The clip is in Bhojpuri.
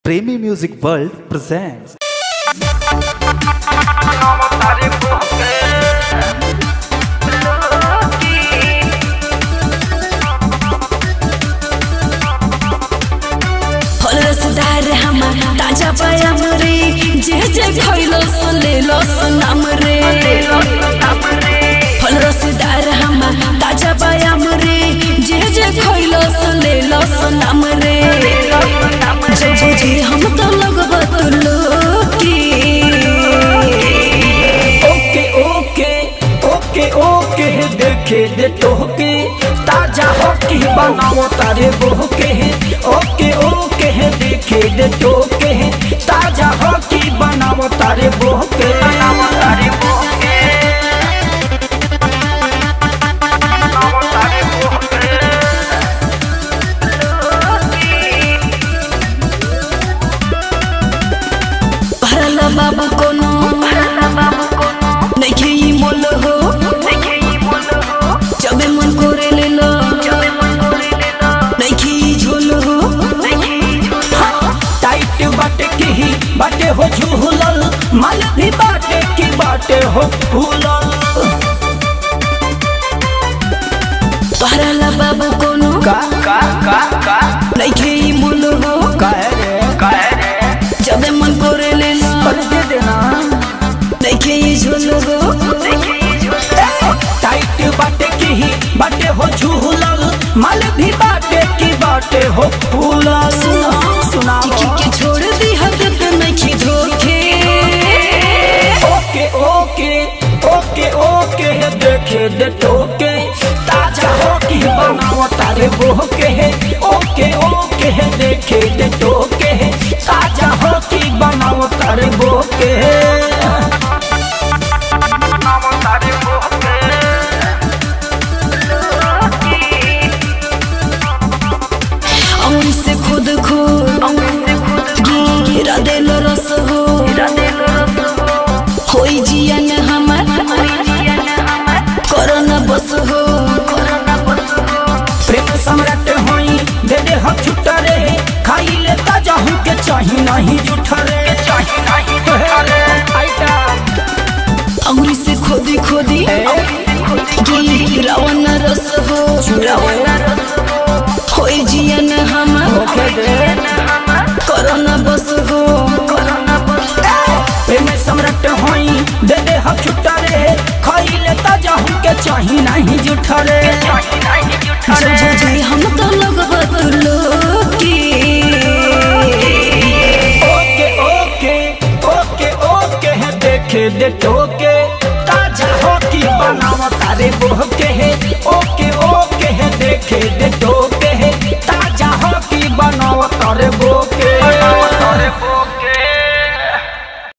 Premi Music World presents फल रसदार हमार ताजा पायम रे जे जे खइलो सो लेलो सो नाम रे फल रसदार हमार ताजा पायम रे जे जे खइलो सो लेलो सो नाम रे जे जे जे हम तो लगब तुलो की ओके ओके ओके ओके देखे दे तोहके ताजा होके बनाओ तारे बोहके ओके ओके देखे दे तोहके ताजा होके बनाओ तारे बोहके बनाओ तारे बोहके बनाओ तारे बोहके भरला बाबू कोनो नइखे ई मोल हो जबे मन करे लेलो नइखे ई झोल हो टाइट बाटे की ही बाटे हो झूलल माल भी बाटे की बाटे हो फूलल भरला बाबू कोनो का का का का नइखे ई मोल हो का रे का रे जबे मन करे लेलो कर दे देना नइखे ई झोल हो टाइट बाटे की ही बाटे हो झूलल माल भी बाटे की बाटे हो फूलल सुनो सुना चिकी के छोड़ दी हद पे नइखे धोखे ओके ओके ओके ओके देखे दे टोके ताजा हो की बनाओ तारे बोके ओके ओके देखे दे टोके ताजा हो की बनाओ तारे बोके बनाओ तारे बोके अंगुरी से खुद खुद गिरा देलो रस हो होई जियन हमर कोरोना बस हो प्रेम सम्राट होई दे दे हम छुट्टा रे खाई ले ताजा हूँ के चाही नहीं जूठा रे चाही नहीं जूठा रे आइटा अंगुरी से खोदी खोदी गिरावन रस हो होई जियन हमर कोरोना बस हो प्रेम सम्राट होई दे दे हम छुट्टा रे खाई ले ताजा हूँ के चाही नहीं जूठा रे जो जो जी हम तो लगब तुलो की ओके ओके ओके ओके है देखे दे टोके ताजा हो की बनाओ तारे बोह